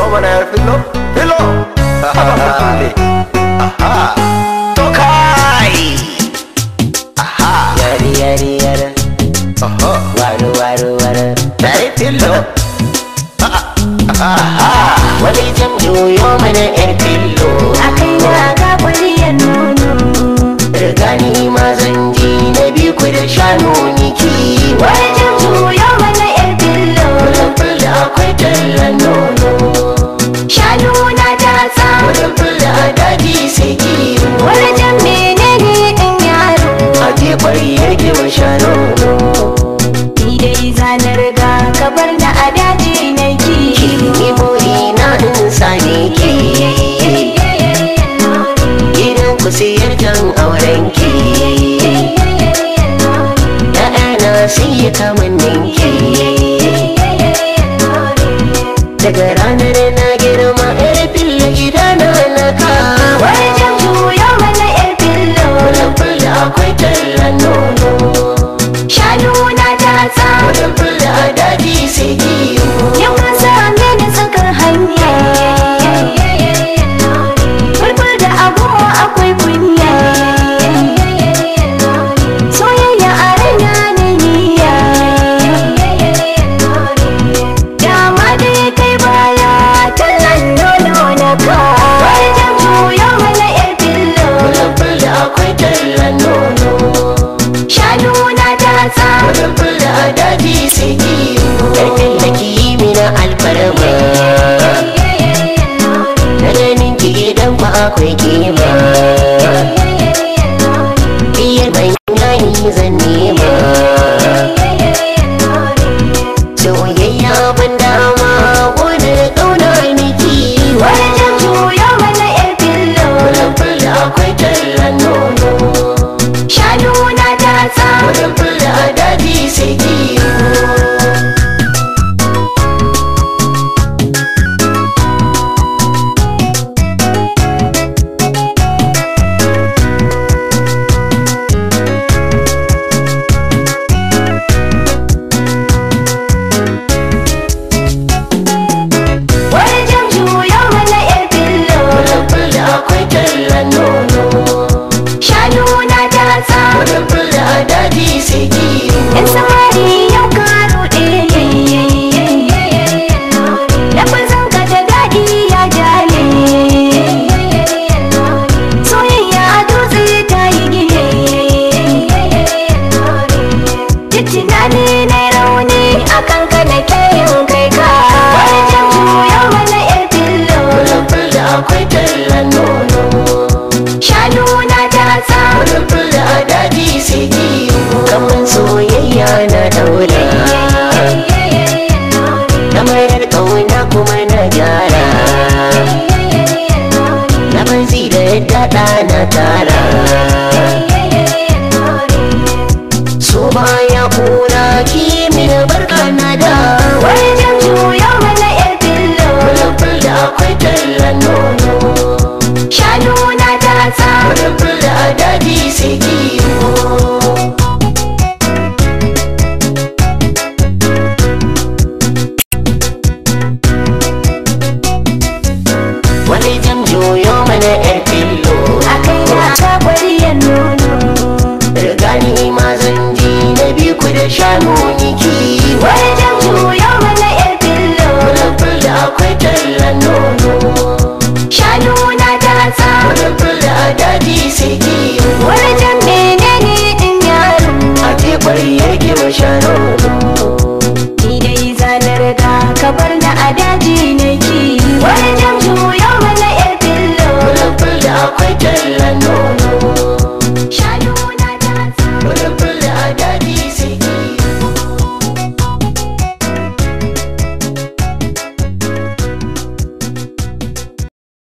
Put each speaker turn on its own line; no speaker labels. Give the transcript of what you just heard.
mana yar fillo fillo aha to kai aha
yari yari yari
aha
waru waru waru
yar fillo
wani jam juyo mana yar fillo
akai na ga ƙwariyar nono
rigani ma zan ji na bi ku da shanu niki
wani jam juyo mana yar fillo
fulfula akwai tallan nono
shanu na tatsa
fulfula a daji sai kiwo
wani jam menene ɗin yaro
a jefar yake wa shanu
ni dai zanar ga kabar na a daji na kiwo
ni buri na in sane ki gidan ku siyar jan auren ki ya'yana sun yi kamannin ki daga ranar na girma yar filla gidana na kawo
wani jam juyo mana yar fillo
fulfula akwai tallan nono
shanu na tatsa
fulfula a daji sai kiwo
yau ka same ni tsakar hanya Fulful da abubuwa akwai kunya Soyayya a raina na niyya Dama dai kai baya tallan nono na ka Wani jam juyo mana yar fillo
fulfula akwai tallan nono
Shanu na tatsa
fulfula a daji sai kiwo ƙarfin da ki yi mina alfarma na ganin ki gidan ku akwai kima biyar mai yayi zan nema soyayya ban dama wani ƙauna miki
Wani jam juyo mana yar fillo
fulfula akwai tallan nono
Shanu na tatsa
fulfula a daji sai kiwo
Wani jam juyo mana yar fillo
fulfula akwai tallan nono
Shanu na tatsa
fulfula a daji sai kiwo
Yan samari yau ka ruɗe Lafazin ka da daɗi ya jale Soyayya dutse ta yi gine Duk tunani na rauni akan ka na ke yin kai ka Wani jam juyo mana yar fillo
fulfula akwai tallan nono
Shanu na tatsa
fulfula a daji sai kiwo kamar soyayya na daura na mayar ƙauna kuma na gyara na banzi da daɗa na tara so baya kura kimi da barka na da
Wani jam juyo mana yar fillo
fulfula akwai tallan nono
Shanu na tatsa
fulfula a daji sai kiwo wani jam juyo mana yar fillo
akai na ga ƙwariyar nono
rigani ma zan ji na bi ku da shanu niki
wani jam juyo mana yar fillo
fulfula akwai tallan nono
shanu na tatsa
fulfula a daji sai kiwo
wani jam menene din yaro
a teɓar yake wa shanu
ni dai zanar ga kabar na a daji na ki wani jam juyo mana yar fillo
fulfula akwai tallan nono
shanu na tatsa
fulfula a daji